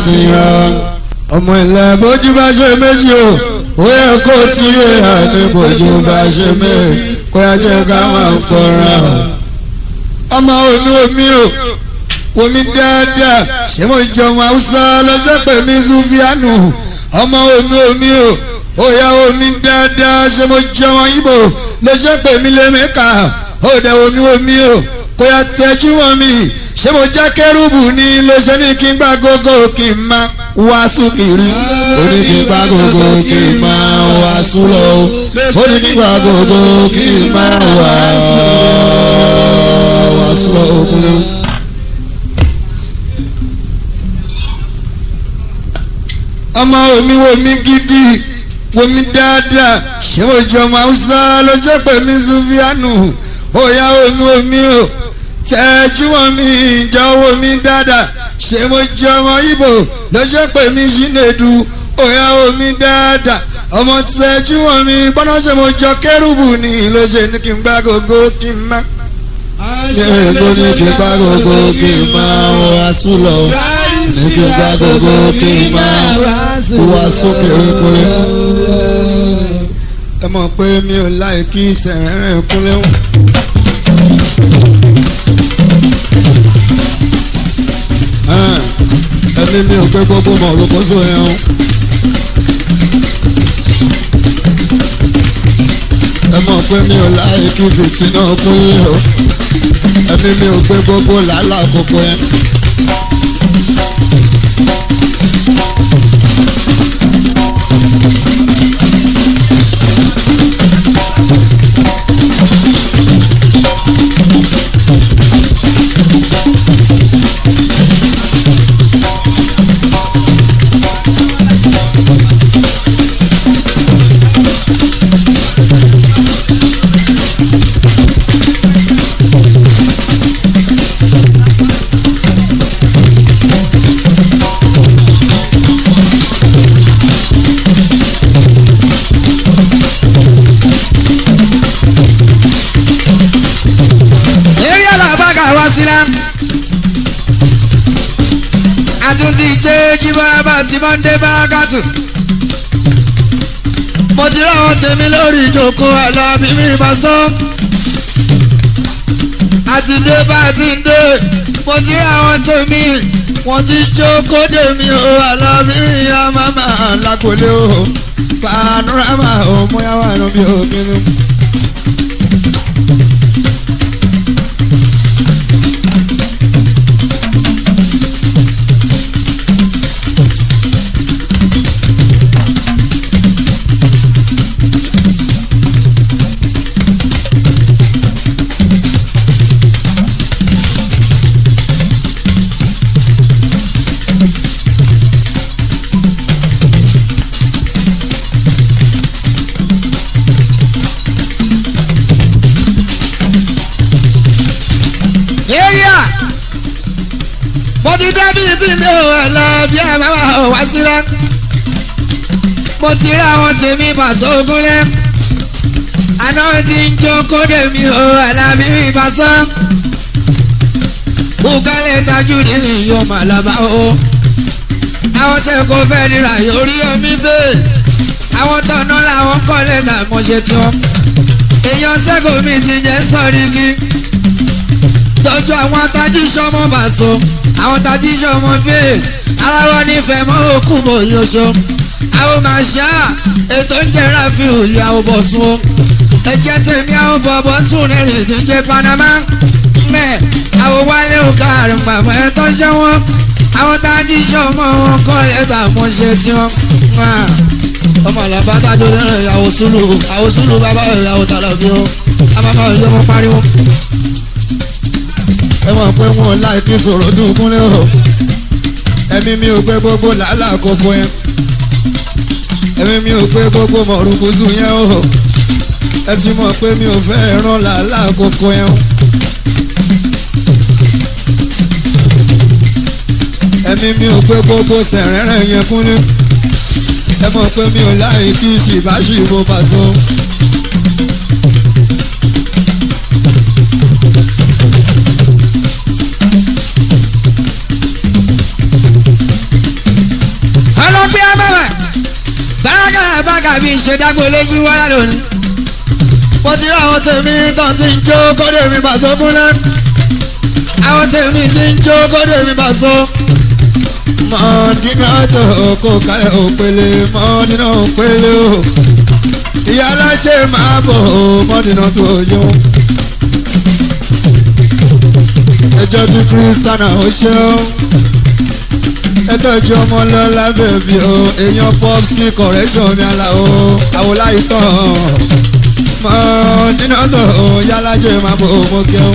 síra ọmọ ilẹ̀ bójú bá ṣe méjì o ó yẹ kó tí yé àní bójú bá ṣe méjì kó yẹ jẹ́ ká máa fọ́ra ọmọ omi omi o omi dáadáa ṣé mo jọ ọmọ haúsá lọ́jọ́ pé mi zuvianu ọmọ omi omi o ó yá omi dáadáa ṣé mo jọ ọmọ ibo lọ́jọ́ pé mi lè mẹ́ka ó dẹ̀ omi omi o kó yá tẹ́jú wọn mi ṣé mo já kẹ́rùbù ní ló ṣe ní kí n gbá gógó kí n máa wàásù kiri ó ní kí n gbá gógó kí n máa wàásù lọ ó ní kí n gbá gógó kí n máa wàásù lọ òkúlẹ̀. ọmọ omi wo mi gidi wo mi dáadáa ṣé mo jẹ ọmọ haúsá lọ́jọ́ pé mi zuvianu ó yá omi omi o tẹ́jú wọn mi ìjà owó mi dáadáa ṣé mo jẹ ọmọ ibo lọ́jọ́ pé mi ṣìnèdú ó yá omi dáadáa ọmọ tẹ́jú wọn mi gbọ́dọ̀ ṣe mo jọ kérúbù ni ló ṣe ní kí n gbá gbogbo kí n má. ṣé èkó ní kí n gbá gbogbo kí n má wá sùn lọ ní kí n gbá gbogbo kí n má wá sókè rékúnlé. ẹ mọ̀ pé mi ò láì kí sẹ̀rẹ̀ kúnlé wọn. ẹni mi ò gbé gbogbo mọ̀ olùkóso yẹn o. ẹ mọ̀ pé mi ò láì kí fìtì náà kúnlé o. ẹni mi ò gbé gbogbo làálàá kókó yẹn. eré alábàgà wá sílá àtúntì jẹ́ jíbọ́lábà tí mọ́ndé bá gàtù mo ti ráwọn tèmi lórí ìjókòó alábí mi bá sọ àti dé bá ti ń dé mo ti ráwọn tèmi wọ́n ti jókòó dèmi o alábí mi yá màmá lákòlé o panorama o mo yá wà lóbi òkìnnú. area mo ti débi tí ní òwe lọ bí ẹ máa wà wá sílẹ̀ mo ti rí àwọn tèmi pàṣẹ ogúnlẹ̀ àná ti ń jó kódé mi ò àlàbí mi pàṣẹ bùkálẹ̀ tajú ní yóò mà lábá o àwọn tẹ kó fẹ́ nira yorí omi bẹ́ẹ̀ àwọn tọ̀nà làwọn kọ́lẹ̀ tà mọ̀ṣẹ́ tiwọn èèyàn sẹ́kọ̀ọ́ mi ti jẹ́ sọ́ọ́rí kí tọ́jú àwọn atajísọ́mọ́ bàṣọ àwọn atajísọ́mọ́ bẹ́ẹ̀sì aláwọ̀ nífẹ̀ẹ́ mọ́ òkú mọ̀ yọṣọ àwọn màṣá ètò ń jẹ́ ráfíù ìyàwó bọ̀sùn o ẹ̀jẹ̀ tèmi àwọn bọ̀bọ̀ tún rìnrìn tó ń jẹ́ panama mẹ́ àwọn wálé òkà àrùn bàbá ẹ̀ tó ṣẹ́ wọn àwọn atajísọ́mọ́ wọn kọ́ lẹ́tà mọ́ṣẹ́ tí wọ́n ọmọ àlàbá tájọ lẹ́rìn ìyàwó sùlù àwọn sùlù bàbá ìyàwó tàlàbí o àmàmà ìyọmọ pariwo ẹ mọ̀ pé wọn ò láìkí sọ̀rọ̀ tó kúnlẹ̀ o ẹ̀mí mi ò gbé gbogbo làálàá kókó yẹn ẹ̀mí mi ò gbé gbogbo mọ̀rùkùsù yẹn o ẹ ti mọ̀ pé mi ò fẹ́ ràn làálàá kókó yẹn o. ẹ̀mí mi ò gbé gbogbo sẹ̀rẹ̀rẹ̀ yẹn kúnlẹ̀ ẹ mọ̀ pé mi ò láìkí ṣìbáṣìbò pàṣọ. ọlọ́gbẹ́ amáwà bárakà bákà bí ṣe dágbó léjì wáyà lónìí. mo ti rí àwọn tèmi tó ti ń jó kódé mi bá sókún náà àwọn tèmi ti ń jó kódé mi bá so. mọ̀ọ́dínà tó kó kálẹ̀ òpele mọ̀ọ́dínà òpele o ìyá alájẹ máa bọ̀ mọ̀ọ́dínà tó yọ. ẹjọ́ tí kírísítánà ó ṣe ó ẹtọ́jú ọmọ lọ́la bèbí o èèyàn pop sí correction mi àlà o àwòláyé tán mọ̀ọ́dínà tó yálàjẹ máa bọ̀ mọ́ kẹ́hún.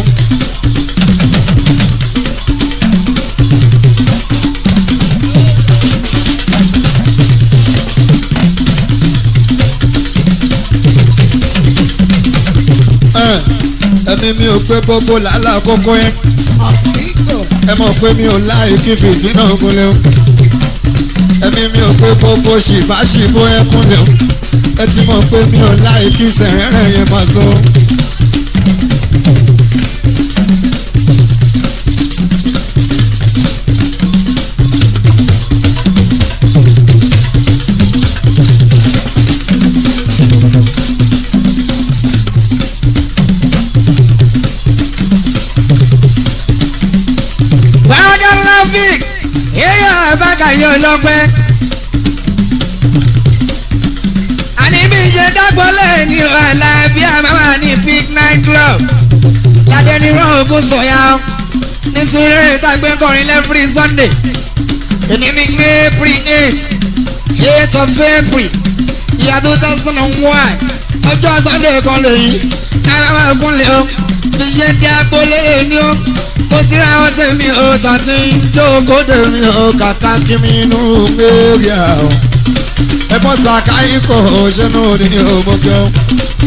ẹ̀mí mi ò pé gbogbo làálà kókó yẹn ẹ mọ̀ pé mi ò láì kí fìtí náà kúnlẹ̀ o ẹ̀mí mi ò pé gbogbo ṣìbáṣìbó yẹn kúnlẹ̀ o ẹ ti mọ̀ pé mi ò láì kí sẹ̀rẹ̀rẹ̀ yẹn máa so. bárakà láfíìk èèyàn bákà yóò lọ́pẹ́. àní bí ṣe dágbọ́lẹ̀ ní ọ̀la bí àmàmà ní big night club ládé ní rọ́ọ̀gùn sọ̀yà ọ́ ní sùúrù ìtàgbé kọrin lẹ́fúrí sunday èmi ní april eight eight of april ìyá two thousand and one ọjọ́ sunday kan lèyí àmàmà kúnlẹ̀ o bí ṣe dágbọ́lẹ̀ ní o mo ti ra àwọn tèmi ò tán tí ń jókòó dèmi ò kàkà kí mi inú gbérí àwọn ẹ̀gbọ́n sàkáyí kò ṣẹ́nu ní òmùgẹ́ o.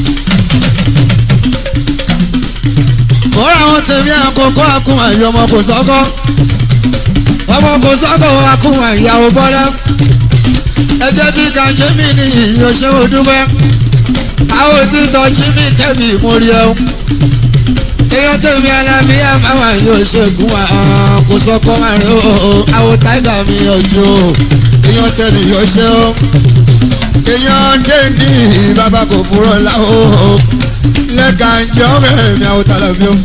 mo ra àwọn tèmi àkókò àkùn àyè ọmọ kò sọ́kọ́ ọmọ kò sọ́kọ́ àkùn àyàwó bọ́lá ẹjẹ́ tí kàṣẹ́ mi ní ìyẹn ṣé mo dúpẹ́ àwọn òtítọ́ jí mi tẹ̀mí ìmúrí ẹ̀ èèyàn tèmi alábíyá máa yóò ṣègùn wa kò sọkọ máa rí o àwọn táìgà mi ọjọ́ èèyàn tèmi yóò ṣe o èèyàn dé ní bàbá kò fúrọ̀ láwọ̀ lẹ́ka ń jẹ́ ọ̀rẹ́ mi àwọn tàlàbí o.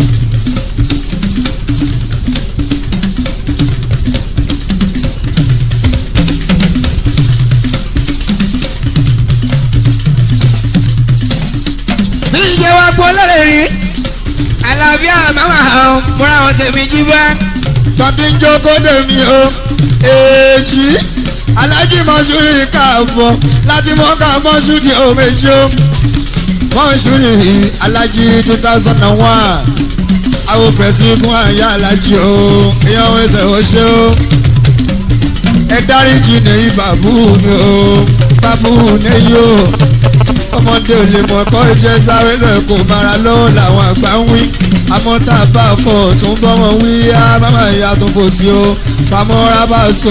bí ń ṣe wá gbọ́ lọ́lẹ̀ rí àlàáfíà máma hàn múra wọn tèmi jí bá. tọ́tí ń jókòó dèmi o èjì alájí mọ́ṣúrì káàbọ̀ láti mọ́ká mọ́ṣúrì òmèjì o mọ́ṣúrì alájí two thousand and one àwọn pẹ̀sì kún àyà alájí o èèyàn ẹsẹ̀ ó ṣe o ẹ dáríjì nìyí bàbú mi o bàbú nìyí o ọmọdé ò lè mọ̀ kọ́ iṣẹ́ sáré lẹ̀ kó mara lọ́wọ́ làwọn àgbà ń wí àmọ́ tá a bá fọ̀ tún bọ́ wọn wí á máma ìyá tó fò sí o famọ́ra bá so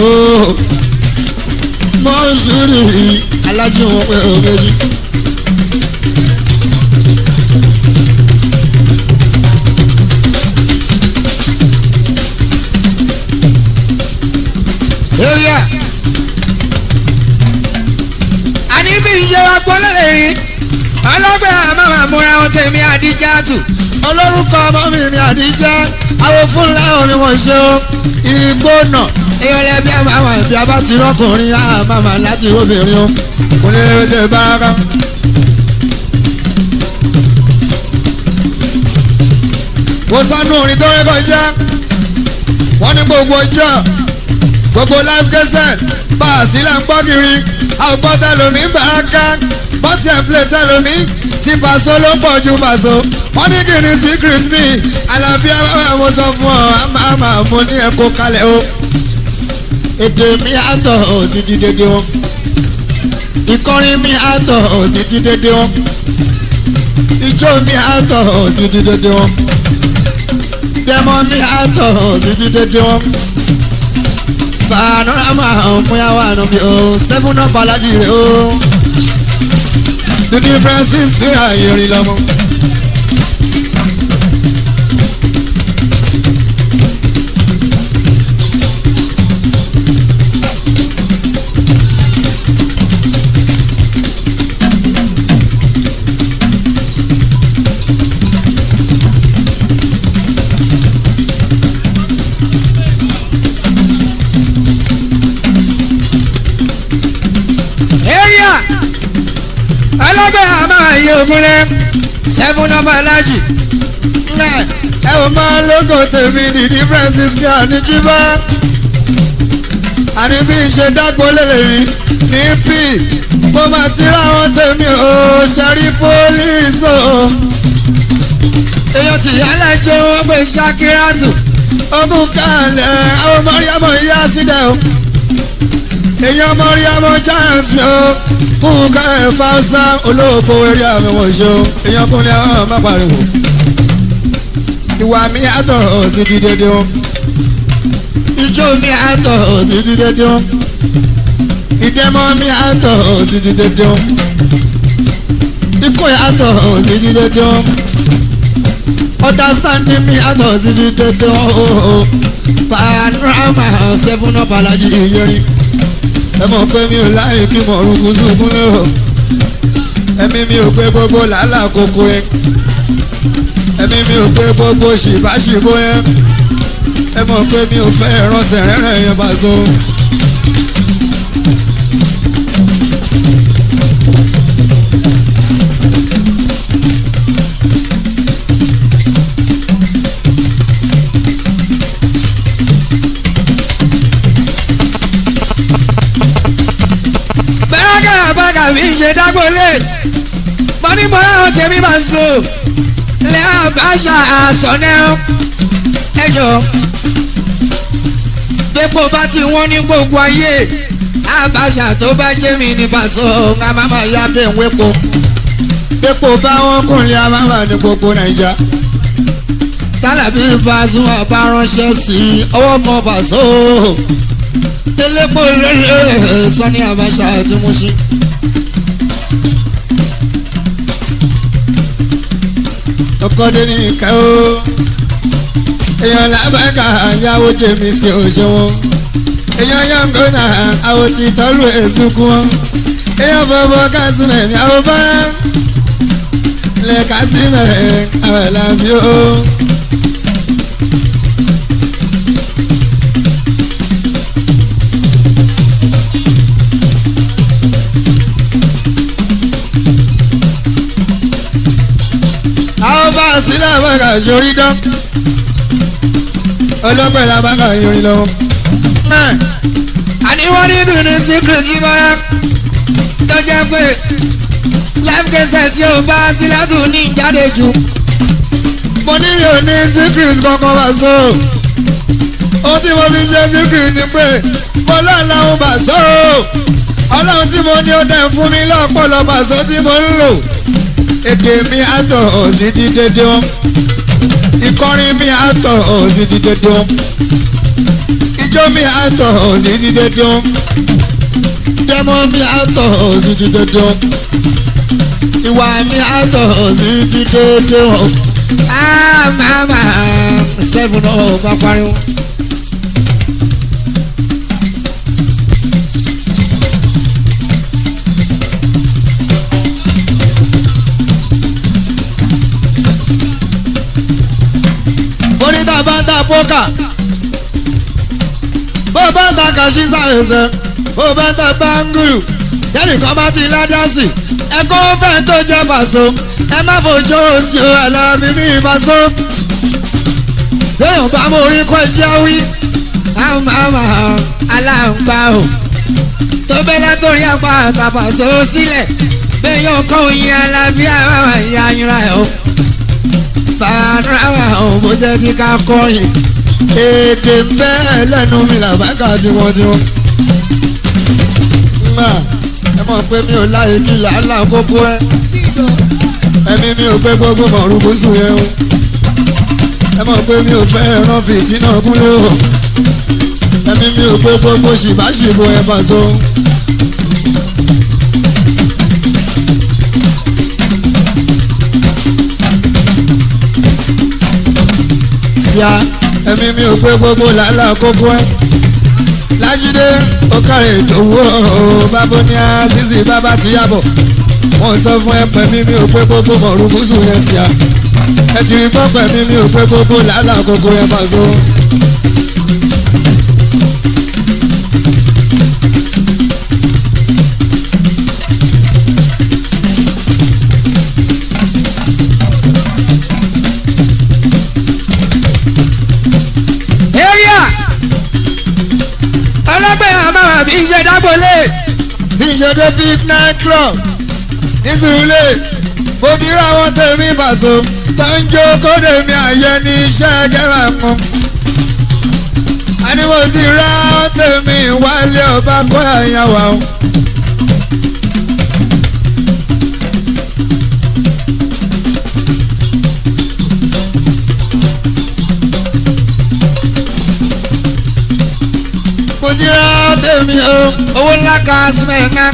mọ́ṣúrì alájí wọn pé o méjì. area àní bí ń ṣe wá gbọ́ lọ́lẹ̀ rí ọlọ́gbẹ́ àmàmà múra wọn tèmi àdíjà tù olórúkọ ọmọ mi mi àdíjẹ́ àwọn fúnlá omi wọn ṣe o igbó nà ìrẹ̀lẹ̀ bí àmàmà ìbí abá ti rọ́kùnrin àmàmà láti róbìnrin o kò ní lè ṣe báraka. mo sánú orin tó rẹ́kọ̀ jẹ́ wọ́n ní gbogbo ọjọ́ gbogbo life cassette bá a sílẹ̀ ń gbọ́ kiri àwọn gbọ́ tẹlomi ń bá a ká bọ́tì ẹ̀ play tẹlomi tí Paso ló ń pọ̀ ju Paso wọ́n ní kí ni secret mi àlàáfíà bàbá mo sọ fún ọ àmà mo ní ẹ̀kọ́ kalẹ̀ o èdè mi àtọ̀ ò sì ti dédé wọn ìkọrin mi àtọ̀ ò sì ti dédé wọn ijó mi àtọ̀ ò sì ti dédé wọn dẹmọ mi àtọ̀ ò sì ti dédé wọn panorama ọmọyàwó ànàbí o seven up alájì rẹ o the differences ní ààyè rìn lọmọ. gbé àmọ́ iye ogun rẹ̀ seven of alájì ẹ ẹ ò máa lóko tèmi dìdí francisco àníjíbá àní bí n ṣe dágbó lélẹ̀ rí ní p mo máa tira wọn tèmi ò ṣẹ́rí pólíìsì o èèyàn tí alájẹ wọn gbé ṣakiratu ogun kalẹ̀ àwọn mọ̀ríàmọ̀ yá sílẹ̀ o èèyàn mọ̀ríàmọ̀ chance mi o fún kárẹ̀ fáwọsá olóòpó eré àmì wọ̀ṣọ́ èèyàn kúnlẹ̀ ọ̀hún má pariwo ìwà mi àtọ̀ sí ti dédé o ijó mi àtọ̀ sí ti dédé o ìdẹ́mọ́ mi àtọ̀ sí ti dédé o ikú àtọ̀ sí ti dédé o understanding me àtọ̀ sí ti dédé o panorama seven up alájí ìyẹrin ẹ mọ̀ pé mi ò láyé kí mo rúkú sùkún lé o ẹ̀mí mi ò pé gbogbo làálàá koko yẹn ẹ̀mí mi ò pé gbogbo ṣìbáṣìbó yẹn ẹ mọ̀ pé mi ò fẹ́ ránṣẹ́ rẹ́rẹ́ yẹn bá so. bẹ́ẹ̀kà bẹ́ẹ̀kà mi ń ṣe dágbólé mo ní mo ráhùn tèmi máa ń so lẹ́ àbáṣà àsọ̀nẹ́ ẹjọ́ gbépo bá ti wọ́n ní gbogbo ayé àbáṣà tó bá jẹ́ mi ní pàṣọ ńlá máma ya bẹ́ẹ̀ ń wépo gbépo bá wọn kùnlé àmàmà ní gbogbo nàìjà tálàbí Pasuma bá ránṣẹ́ sí ọwọ́ kan pàṣọ elépo lélẹ̀ Sani Abacha àti Mushin. ọkọdé ní ìka ó èèyàn làbàkà yàwó jèmi sí òṣèwọ̀n èèyàn yàngónà àwọn ti tọ́lú èsùnkún wọn èèyàn bọ̀bọ̀ kásìmẹ̀ mi àwọn bá lẹ̀ kásìmẹ̀ àwọn làbí ó. àwọn bá a sílẹ̀ àbáka sórí dán ọlọ́pẹ̀ làbáka yorí lọ́wọ́. àní wọ́n ní dùnú secret yìí báyà tó jẹ́ pé life cassette tí o bá sílẹ̀ tún ní jáde jù. mo ní mi ò ní secret kankan bá so ohun tí mo fi ṣe secret ni pé mo lọ́ọ̀lọ́hún bá so ọlọ́run tí mo ní ó dẹ̀ fún mi lọ́pọ̀lọpọ̀ àṣọ tí mo ń lò èdè mi àtọ̀ òsì ti dédé wọn ìkọrin mi àtọ̀ òsì ti dédé wọn ijó mi àtọ̀ òsì ti dédé wọn dẹ́mọ́ mi àtọ̀ òsì ti dédé wọn ìwà mi àtọ̀ òsì ti dédé wọn. Ah, mama, seven oh, bá pariwo. oníta bá ń ta pókà bó bá ń ta kàṣíṣà ẹsẹ̀ bó bá ń ta báńgùrù yẹ́nìkan bá ti ládásì ẹ̀kọ́ fẹ́ tó jẹ́ pàṣọ ẹ má fojú sí o àlàbí mi pàṣọ. lóyún bá mo rí kọ́ ẹjẹ́ wí àmàmà aláǹgbá o tó bẹ́lẹ́ torí apá àtàpàṣọ sílẹ̀ bẹ́yàn kọ́ oyin alábí àmàmà ìyá ayinra ẹ̀ o panorama ọ̀hún bó jẹ́ kí ká kọrin èdè ń bẹ́ lẹ́nu mi làbákà tiwọ́tiwọ́. Mà ẹ mọ̀ pé mi ò láyé kí làálàá kókó ẹ. Ẹ̀mí mi ò pé gbogbo mọ̀rúkúsù yẹn o. Ẹ mọ̀ pé mi ò fẹ́ ẹran fìtínà kúnlé o. Ẹ̀mí mi ò pé gbogbo ṣìbáṣìbò ẹ̀ bàṣọ. kíá ẹ̀mí mi ò pé gbogbo làálàá kókó ẹ̀. lájídé ó kárẹ̀ ètò owó bábó ní àṣìṣe bábá ti yàbọ̀ wọ́n sọ fún ẹ pẹ̀mí mi ò pé gbogbo mọ̀rúkúsù yẹn sí a ẹ ti rí gbọ́ pẹ̀mí mi ò pé gbogbo làálàá kókó ẹ̀ bá so. máa bí iṣẹ́ dágbólé bí ṣe dé big night club ní sùúlé mo ti rí àwọn tèmi bàṣọ tó ń jó kódé mi àyẹ ní iṣẹ́ kẹ́rà mọ́. àní mo ti rí àwọn tèmi wálé ọba kó àyàn wà o. mo ti rí àwọn tèmi o. owó ńlá kan símẹ̀ká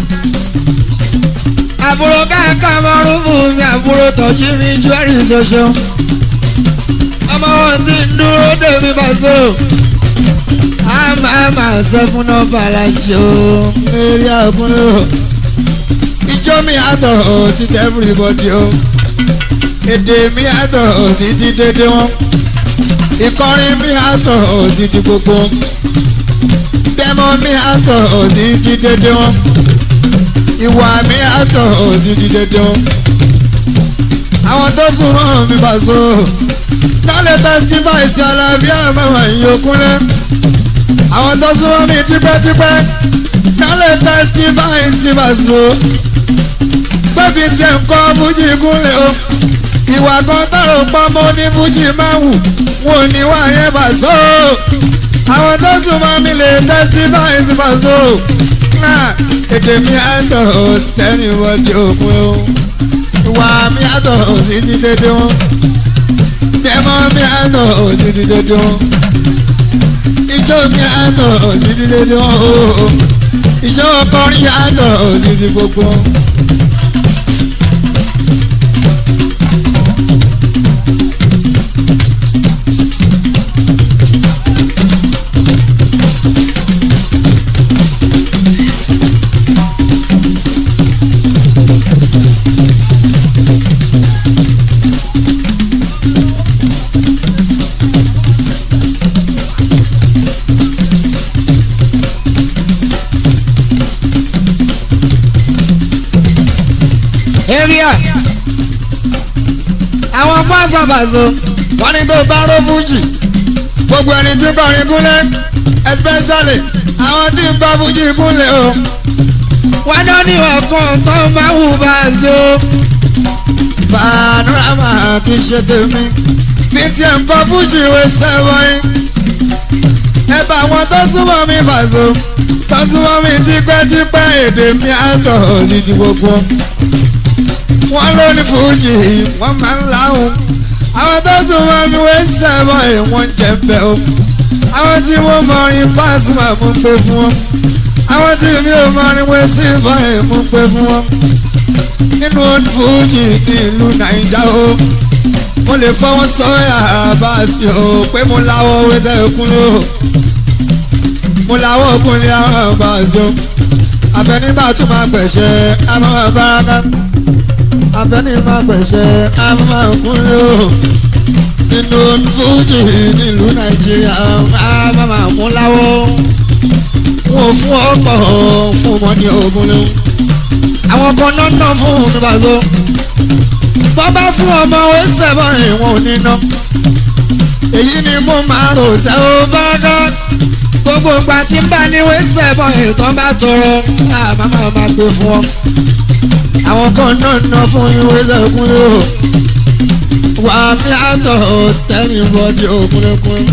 àbúrò káàkà mọ́rún fún mi àbúrò tọ́jú mi jewelry ṣoṣo ọmọ wọn ti ń dúró dè mí bàṣọ àmà àmà sẹ́fún nọ́mbà alájọ eré àkúnlé o ijó mi àtọ̀ ò sí ti everybody o èdè mi àtọ̀ ò sí ti dédé wọn ìkọrin mi àtọ̀ ò sí ti gbogbo wọn dẹ́mọ mi àtọ̀ ò sí ti dédé wọn ìwà mi àtọ̀ ò sí ti dédé wọn àwọn tó súnmọ́ mi bá so lálẹ́ testify sí alábíà mẹ́wàá ìyókùnlé àwọn tó súnmọ́ mi tipẹ́tipẹ́ lálẹ́ testify sí bá so pẹ́ẹ́fì tiẹ̀ ń kọ́ fújì kúnlẹ̀ o ìwà kan tọrọ pọ́nmọ́ ní fújì máa wù wọn ò ní wà yẹn bá so àwọn tó súnmọ́ mi lè testify sí bá so náà èdè mi àtọ̀ ò tẹ́nìwọ́dì òkun o ìwà mi àtọ̀ ò sí ti dédé wọn dẹ́mọ́ mi àtọ̀ ò sí ti dédé wọn ijó mi àtọ̀ ò sí ti dédé wọn o iṣẹ́ ọkọrin àtọ̀ ò sí ti gbogbo wọn. area àwọn pásọpàṣọ wọ́n ní tó bá ró fújì gbogbo ẹni tí kọrin kúnlẹ̀ especially àwọn tí ń bá fújì kúnlẹ̀ o. wọn náà ní ọkàn tó máa wù bá a so panorama kì í ṣe tèmi bí tí ẹ̀ ń kọ́ fújì ìwé sẹ́wọ̀n ẹ bá wọn tó súnmọ́ mi bàṣọ tó súnmọ́ mi tipẹ́tipẹ́ èdè mi àtọ̀ òdìdí gbogbo wọn ló ní fújì wọn máa ń láhùn àwọn tó súnmọ́ mi wé sẹ́wọ̀n ẹ̀ wọ́n jẹ́ ń bẹ́ o àwọn tí wọ́n mọrin Pasuma mú pé fún wọn àwọn tí mi ò mọrin wé sí ìbọn ẹ̀ mú pé fún wọn nínú fújì ní ìlú nàìjà o mo lè fọwọ́ sọ́yà àbáṣe o pé mo láwọ́ wẹ́sẹ̀ kúnlẹ̀ o mo láwọ́ kúnlẹ̀ àwọn àbáṣe o abẹnibà tún máa gbẹ̀ṣẹ̀ àmọ́ àbáraka abẹnibà gbẹ̀ṣẹ̀ àmọ́ kúnlẹ̀ o nínú fújì nílùú nàìjíríà àmọ́ àmú láwọ́ wọn ò fún ọ̀pọ̀ fún ọmọ ní ogun lẹ́wọ̀n àwọn kan náà ná fún mi bàṣọ bọ́ bá fún ọmọ ẹsẹ̀ bọ́ ìwọ̀n ò ní ná èyí ni mo máa rò ṣe ó bá dá gbogbo ìgbà tí ń bá ní wẹ́sẹ̀ bọ́ ìtàn bá tọrọ àmọ́ máa máa gbé fún ọ àwọn kan náà ná fún ìwéṣẹ̀ kúnlẹ̀ o wà á mi àtọ̀ tẹ́lẹ̀ bọ́dí òkúnlẹ̀kúnlẹ̀.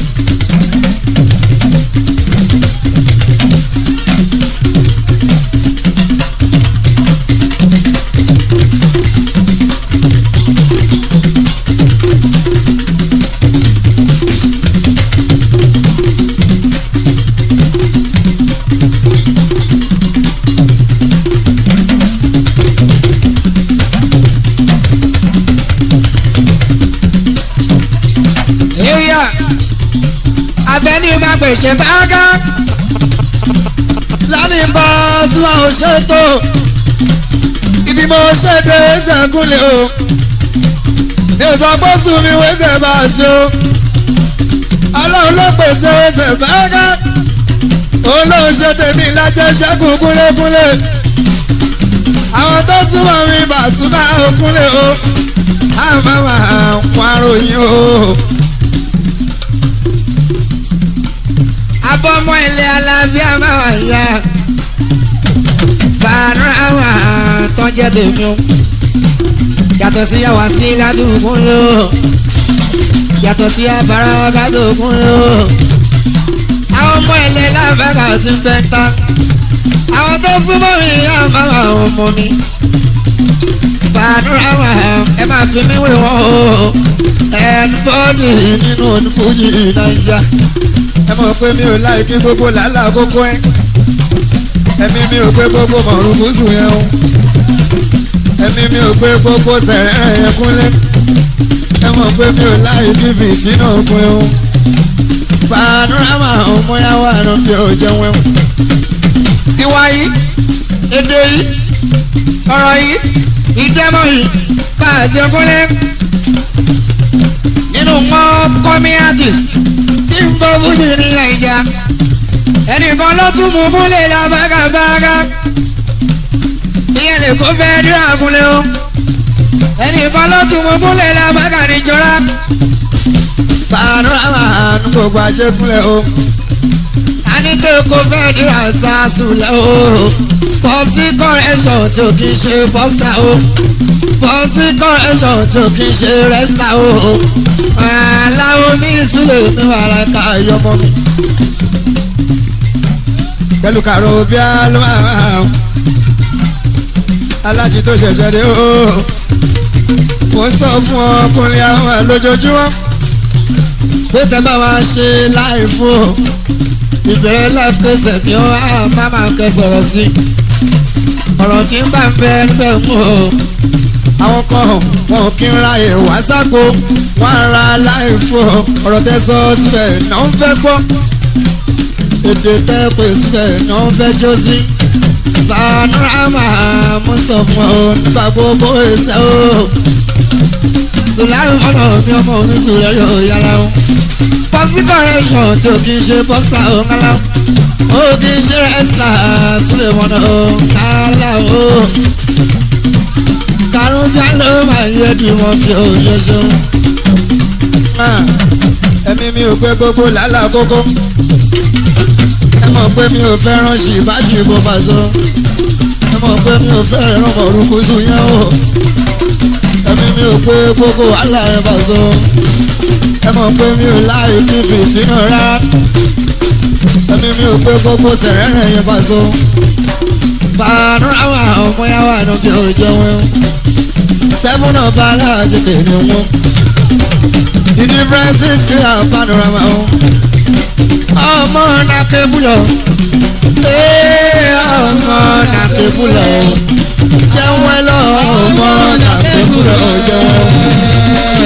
area abẹ́ni máa gbèsè báńgá lánìí bá súnmọ́ ò ṣètò ibi mo ṣètò ẹsẹ̀ kúnlẹ̀ o mi ò sọ pé sùn mi wẹ́sẹ̀ bá a ṣe o ọlọ́run ló pèsè ẹsẹ̀ báńgá òun ló ń ṣe tèmi lájẹ́ ṣẹ́kù kúnlẹ̀kúnlẹ̀ àwọn tó súnmọ́ mi bá súnmọ́ òkúnlẹ̀ o àmọ́ àwọn àròyìn o. abọ́mọ ilé alábíà máa wà yá tèmi o yàtọ̀ sí yàwá sí ládùúgbò ló yàtọ̀ sí abara ládùúgbò ló àwọn ọmọ ilẹ̀ lábẹ́ka ti fẹ́ ta àwọn tó súnmọ́ mi yá máa àwọn ọmọ mi fàdúrà wà ẹ máa fi mí wé wọn o ẹnbọ́dì nínú onífújì nàìjà ẹ mọ̀ pé mi ò láì kí gbogbo làálàá kókó ẹ ẹ̀mí mi ò pé gbogbo mọ̀rún gúúsù yẹn o ẹ̀mí mi ò pé gbogbo sẹ̀rẹ̀ yẹn kúnlẹ̀ ẹ mọ̀ pé mi ò láì kí fìtínà òkun o panorama ọmọyàwó àná bí ó jẹun ẹ̀wọ̀n. ìwà yìí èdè yìí ọ̀rọ̀ yìí ìdẹ́mọ̀ yìí bá a ṣe kúnlẹ̀ nínú wọn kọ́mí artist tí ń bọ́ fújì ní nàìjà ẹnìkan ló tún mú múlẹ̀ lábàgàbàgà ìyẹn lè kó fẹ́ dúrà kúnlẹ̀ o ẹnìkan ló tún mú múlẹ̀ lábàgà níjọra panorama àánú gbogbo ajé kúnlẹ̀ o anító kó fẹ́ dúrà sásùlẹ̀ o popsi correction tó kì í ṣe boxer o popsi correction tó kì í ṣe wrestler o aláwo mi ìsúlẹ̀ mi wà láìka ìyọmọ mi pẹ̀lú kàró bí a ló máa alájí tó ṣẹ̀ṣẹ̀ dé o mo sọ fún ọkùnrin àwọn lójoojúmọ́ pé tẹ́ bá wa ṣe láì fún o ìbẹ̀rẹ̀ life kẹsẹ̀ tí ó á má máa kẹ sọ̀rọ̀ sí ọ̀rọ̀ tí ń bá ń bẹ níbẹ̀ mú o àwọn kan wọn kì í ra ìwà sáko wọn ra láì fún o ọ̀rọ̀ tẹ́ sọ síbẹ̀ náà ń fẹ́ gbọ́ èdè tẹ́ pè síbẹ̀ náà ń fẹ́ jó sí panorama mo sọ fún ọ nípa gbogbo ẹsẹ̀ o sùláì mọ́nà mi ọmọ mi sùn rẹ̀ yóò yára o popsi correction tí o kì í ṣe boxer o ńlá o kì í ṣe wrestler sílẹ̀ mọ́nà o ńlá o karùn bí ló máa yẹ kí wọ́n fi òye ṣeun. ẹ̀mí mi ò gbé gbogbo làálàá kókó ẹ mọ̀ pé mi ò fẹ́ràn ṣìbáṣì bó bá so ẹ mọ̀ pé mi ò fẹ́ràn mọ̀rúkúsù yẹn o ẹ̀mí mi ò pé gbogbo wàhálà yẹn bá so ẹ mọ̀ pé mi ò láì kí fìtínà rá ẹ̀mí mi ò pé gbogbo sẹ̀rẹ̀rẹ̀ yẹn bá so panorama ọmọ yà wà ní bí o jẹun seven of aláàjì kìíní wọn the difference is clear panorama o ọmọ nàkébùlọ ee ọmọ nàkébùlọ jẹun ẹ lọ ọmọ nàkébùlọ jẹun.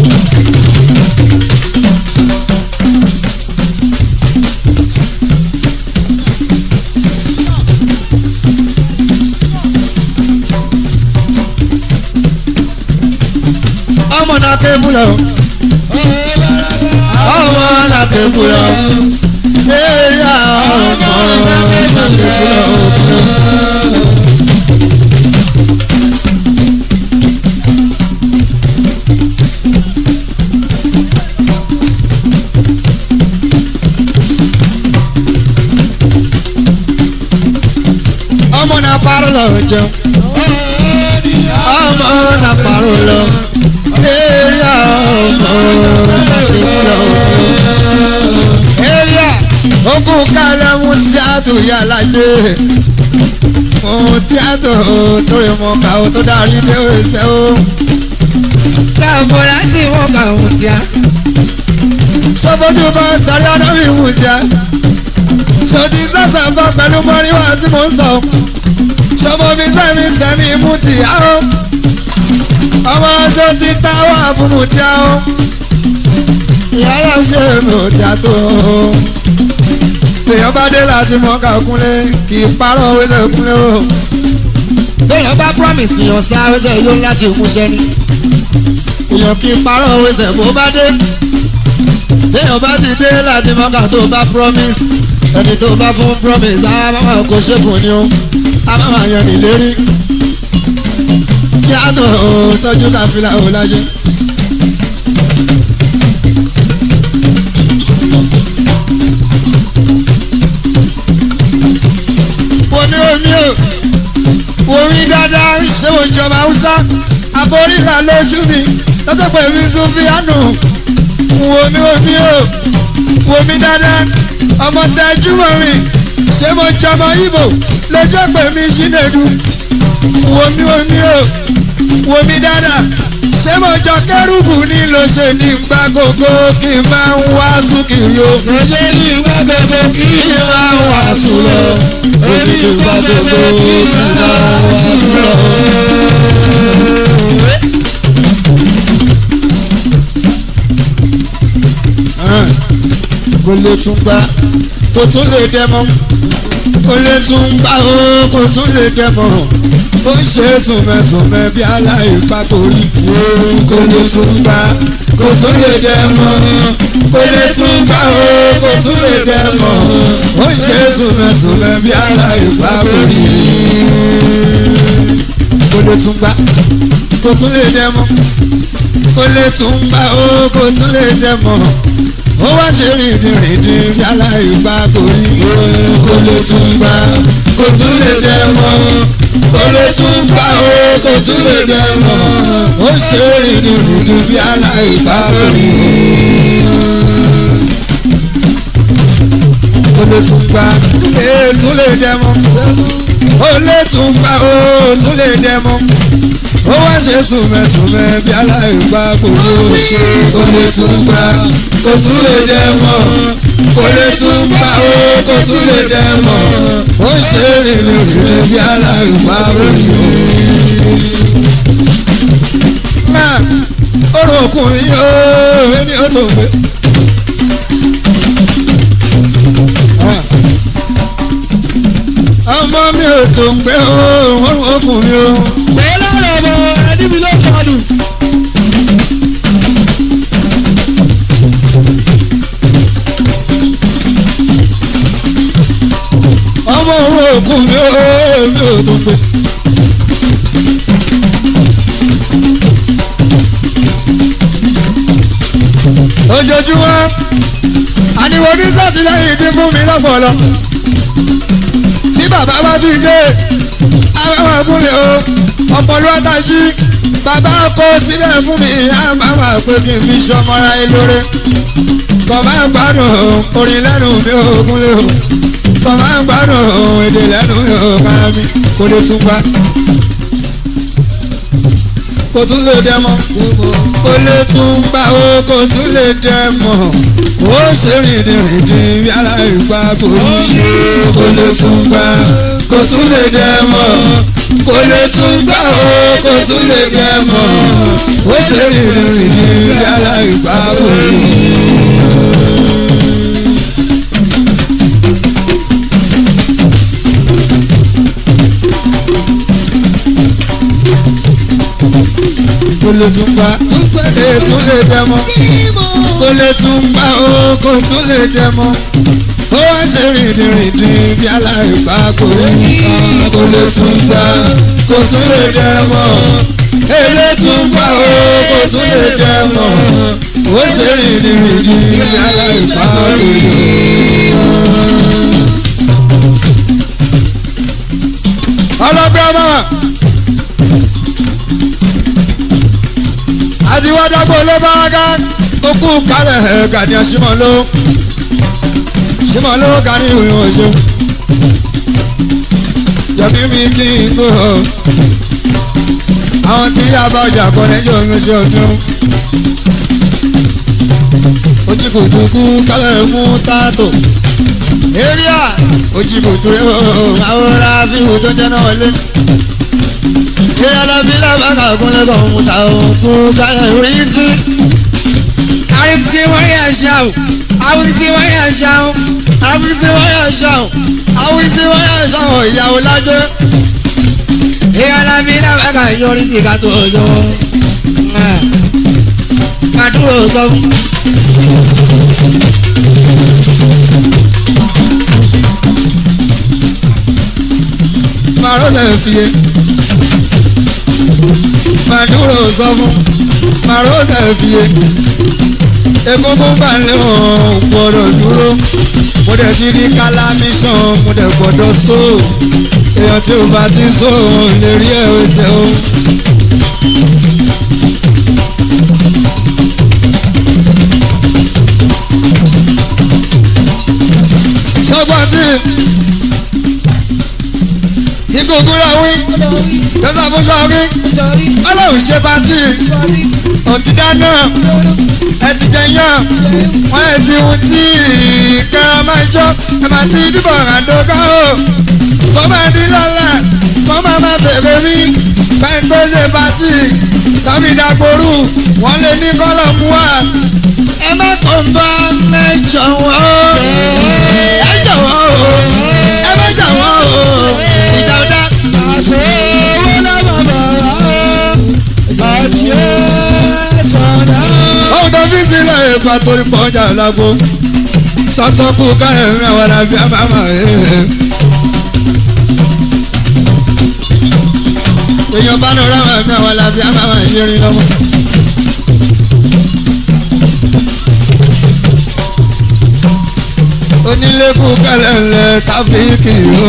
ọmọ nàkébùlọ ọmọ nàkébùlọ eya ọmọ nàkébùlọ. ọmọ náà parọ́ lọ jẹun ọmọ náà parọ́ lọ area ọmọ nàkébùlọ. area ogun kálẹ̀ mú tíátù yà lájẹ́ mú tíátù torí mọ kàwé tó darí dé ẹsẹ̀ o. dáàbò láti mọ kàwé tíá. sọ́bọ́jú kan sáré ọ̀nà mi mú tíá. ṣòdì sẹ́sẹ̀ bọ́ pẹ̀lú mọ́ríwá tí mò ń sọ. ṣọmọ mi sẹ́mi sẹ́mi mú tíá o ọmọ aṣọ ti ta wà fún mùtíá o ìyára ṣe mùtíá tó o èèyàn bá dé láti mọ ká kúnlé kì í parọ́ wẹ́sẹ̀ kúnlé o béèyàn bá promise yàn sá wẹ́sẹ̀ yóò láti múṣẹ́ ni èèyàn kì í parọ́ wẹ́sẹ̀ bó bá dé béèyàn bá ti dé láti mọ ká tó bá promise ẹni tó bá fún promise á máa kó ṣe fún ni o á máa yàn ìlérí kí á tó tọ́jú káfílà ò láṣẹ. wo ni omi o wo mi dáadáa ṣé mo jọba haúsá aborílà lójú mi lọ́tọ̀ pé mi tún fi àánú wo mi wo mi o wo mi dáadáa ọmọ tẹ́jú mọ́ mi ṣé mo jọmọ ibo lọ́jọ́ pé mi ṣínedu wo mi wo mi o wo mi dáadáa ṣé mo jọ kẹrùbù ní ló ṣe ní gbà gbogbo kí n máa ń wá sùkìrì o Lọ́jọ́ ní ìgbà gbogbo kí kí n máa ń wá sùn lọ òkè kí n gbà gbogbo kí n máa ń wá sùn lọ. kò lè tún gbà kò tún lè dẹmọ kò lè tún gbà ó kò tún lè dẹmọ ó ń ṣe sùnmẹsùnmẹ bí aláìpa kò rí kò lè tún gbà kò tún lè dẹmọ kò lè tún gbà ó kò tún lè dẹmọ ó ń ṣe sùnmẹsùnmẹ bí aláìpa kò rí kò lè tún gbà kò tún lè dẹmọ kò lè tún gbà ó kò tún lè dẹmọ ó wá ṣe rìndìnrìndìn bí aláìgbá kò rí kò lè tún gbà kò tún lè dẹmọ kò lè tún gbà ó kò tún lè dẹmọ ó ṣe rìndìnrìndìn bí aláìgbá kò rí kò lè tún gbà ètò lè dẹmọ ó lè tún gbà ó tún lè dẹmọ ó wá ṣe sùnmẹ̀sùnmẹ̀ bí aláìgbá gbòòrò kò lè tún gbà kò tún lè dẹ mọ́ kò lè tún gbà ó kò tún lè dẹ mọ́ ó ṣe rìnrìn rìnrìn bí aláìgbá gbòòrò. náà orò ọkùnrin yóò èmi ò tó gbé. ọmọ mi ò tó ń gbé ó orò ọkùnrin o. pé lọ́rọ̀ ọmọ ẹni mi ló sọnù. ọmọ òun òkú mi ò mi ò tó gbé. ojoojúmọ́ àníwò ní sátìlẹ́yìn dín fún mi lọ́pọ̀lọ́ tí bàbá bá ti dé àwọn àkúnlẹ̀ o ọpọlọ àtàjì bàbá kó síbẹ̀ fún mi àmàmà pé kí n fi ṣọmọra ẹ lóore kọ̀ máa ń gbádùn orin lẹ́nu mi ò kúnlẹ̀ o kọ̀ máa ń gbádùn èdè lẹ́nu mi ò kára mi kò lè tún gbá kò tún lè dẹ mọ́ kò lè tún gbá o kò tún lè dẹ mọ́ ó ṣe rìndìnrìndìn bí aláìgbá kò ní kò lè tún gbá kò tún lè dẹ mọ́ kò lè tún gbá o kò tún lè dẹ mọ́ ó ṣe rìndìnrìndìn bí aláìgbá kò ní. kò lè tún gbá ètò lè dẹ mọ́ kò lè tún gbá o kò tún lè dẹ mọ́ ó wá ṣe rìndìnrìndìn bí aláìgbá kò rí kò lè tún gbá kò tún lè dẹ mọ́ èlé tún gbá o kò tún lè dẹ mọ́ ó ṣe rìndìnrìndìn bí aláìgbá kò rí. ọlọ́gbẹ́ ọmọ àtiwádàgbò ló bá wá ká okú kálẹ̀ ẹ̀ gàdí ẹ̀sìmọ̀ ló ṣìmọ̀ ló kárí ìròyìn ọ̀ṣọ́ jọ̀bí mi kí n tó o àwọn tí yá bá ọjà kọ lẹ́jọ́ mi ṣe ọdún ojú kò tún kú kálẹ̀ mú tààtò area ojú kò tún rẹ̀ o àwòrán àfihàn tó jẹ́ náà wọlé ṣé alábí lábàkà kúnlẹ̀ kan mú ta òkú kálẹ̀ rí sí. àrísí wọ́n yà ṣá o àwísí wọ́n yà ṣá o àwísí wọ́n yà ṣá o àwísí wọ́n yà ṣá o ìyàwó lájẹ́. ṣé alábí lábàkà yọrí sí ká tó yọ. màdúró sọ fún. màró lè fi yé màdúró sọ fún màrósà fìyè egungun bá lé wọn gbọ́dọ̀ dúró mo dẹ̀ ti rí kálámíṣàn mo dẹ̀ gbọ́dọ̀ só èèyàn tí ò bá ti sóhun lè rí ẹ̀wẹ̀ tẹ̀ o. sọ́gbọ́n tí ìgògùn rẹ̀ wí jọ́sà fún sọ́ọ́rí ọlọ́run ṣe pátì òtítà náà ẹ ti jẹ yàn wọ́n ẹ ti hun tí kẹ́rọ máa jọ ẹ máa ti dìbò ràdókà o kó máa dín lọ́la kó máa máa bèrè mí báyìí tó ṣe pátì tàbí dàgbòrú wọ́n lè ní kọ́lọ̀ mú wa ẹ má kó ń bá mẹ́jọ wọ́n o ẹ jọ̀wọ́ o ẹ má jọ̀wọ́ o ìjà ọ̀dà. àṣẹ owó náà bàbá àjẹ́ sọ̀dá. ohun tó fi sílẹ̀ ìgbà torí pọ́jà lágbo sọ́sọ́kù káyọ̀ mi àwọn àbí àmàmà èèyàn bá lọ ráwọn mi àwọn àbí àmàmà ìyẹrin lọ́wọ́. onílẹ̀kù kẹlẹ̀lẹ̀ táfíìkì o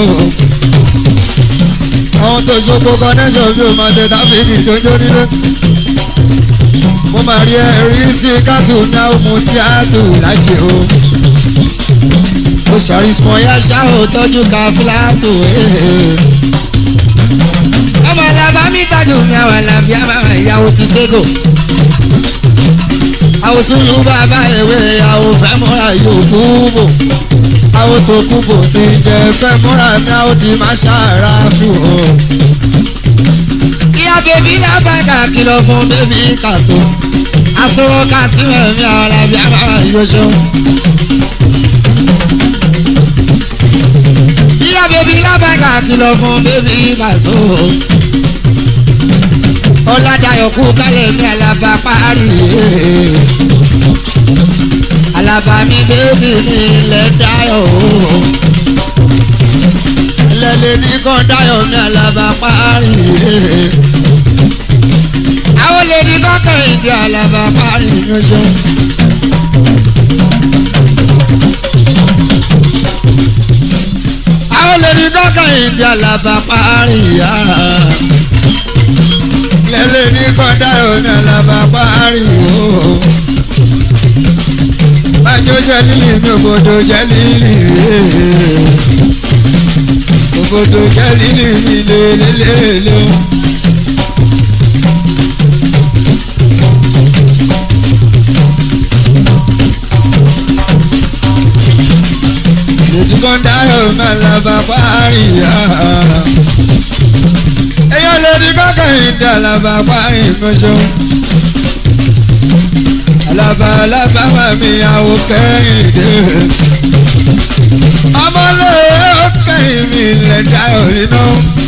àwọn tó ṣokò connection bí o máa tẹ táfíìkì tó jó nílé mo máa rí ẹrí sí kátù náà mo tí a tù lájẹ o. ó sọ̀rí sùn ya ṣá ò tọ́jú ká fúláàtò ọmọ làbá mi tajú mi àwọn làbí àmàmà ìyàwó ti ségò. àwòsùnlù bàbá ìwé ìyàwó fẹ́ múra yòókù bò. àwọn tó kú bò ti jẹ fẹ́ múra mi àwọn ti máa ṣàrà fún o ìyá bèbí lábàgà kìlọ̀ fún bèbí kàṣó àsọ̀rọ̀ kàṣímẹ̀ mi àwọn làbí àbára yóṣó. ìyá bèbí lábàgà kìlọ̀ fún bèbí kàṣó. ọ̀làdàyọ̀ kú kálẹ̀ mi àlàbà parí. àlàbà mi bèbí mi lẹ̀ dáyọ̀ lẹ́lẹ́ ní kàn dáyọ̀ mi àlàbà parí. àwọn lè ní kàn kẹ́hìndé àlàbà parí yọjọ́. àwọn lè ní kàn kẹ́hìndé àlàbà parí. lẹ́lẹ́ ní kàn dáyọ̀ mi àlàbà parí. bájọ́ jẹ́ lílì mi òbòdò jẹ́ lílì òbòdò jẹ́ lílì mi lélẹ́lẹ́lẹ́. ètò kan dáhùn máa lábà parí ya. èèyàn lè ní kọ́kànlá dá lábà parí mọ́ṣọ́. alábà alábà máa mi àwọ̀ kẹ́hìndé ọmọlé ọkẹrin mi lè dá òrìnà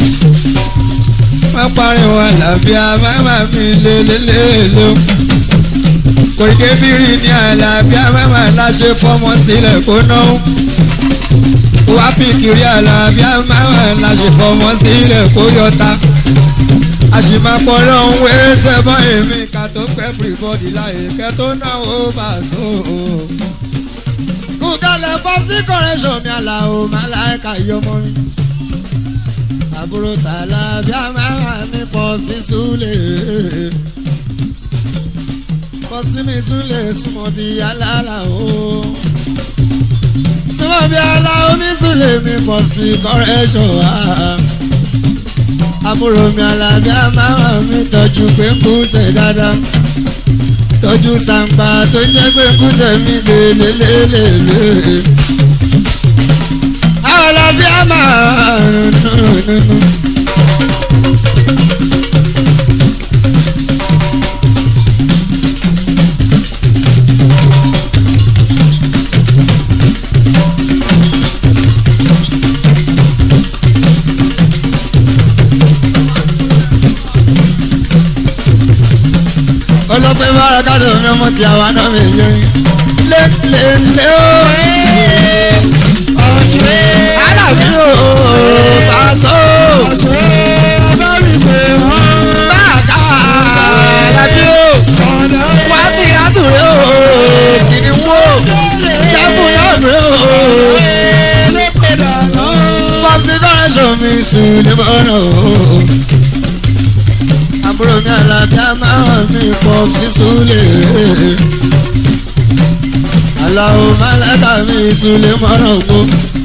má pariwo àlàáfíà máma mi lélẹ́lẹ́lẹ́ kò débìrì ní àlàáfíà máma láṣẹ fọmọ sílẹ̀ kó ná wá pìkìrì àlàáfíà máma láṣẹ fọmọ sílẹ̀ kó yọta àṣìmápọ̀ lọ́hún wẹ́rẹ́ sẹ́fọ́n èmi ká tó pẹ́ everybody láyé kẹ́ tó náwó bàṣọ kúkálẹ̀ pọ́sí kọ́rẹ́ṣọ̀ mi àlàó màláìka yọmọ mi. àbúrò tààlà bí a máa mi pọ́sí súlẹ̀. pọ́sí mi súlẹ̀ súnmọ́ bí alára o. súnmọ́ bí aláwo mi súlẹ̀ mi pọ́sí kọ́rẹ́ṣọ̀ wa. àbúrò mi àlàbí a máa mi tọ́jú pé ń kú ṣe dáadáa tọ́jú sàǹpà tó ń jẹ́ pé kúṣẹ̀ mi lélẹ́lẹ́lẹ́lẹ́. àwọn ọlọ́bí á máa nùnùnùnù. ọlọ́pẹ́ bára kájọ mi ọmọ tí àwa náà mi yẹ lé lé lé o. alábí o pàṣọ. báàkà alábí o. wá sí àtúrẹ́ o. kìnìún o. sẹ́kùn náà mi o. pọ́sí kọ́rẹ́ṣọ̀ mi sùn àbúrò mi àlàbíà máa mi pọ̀ sí súlẹ̀. aláwo málákà mi súlẹ̀ mọ́ràn gbó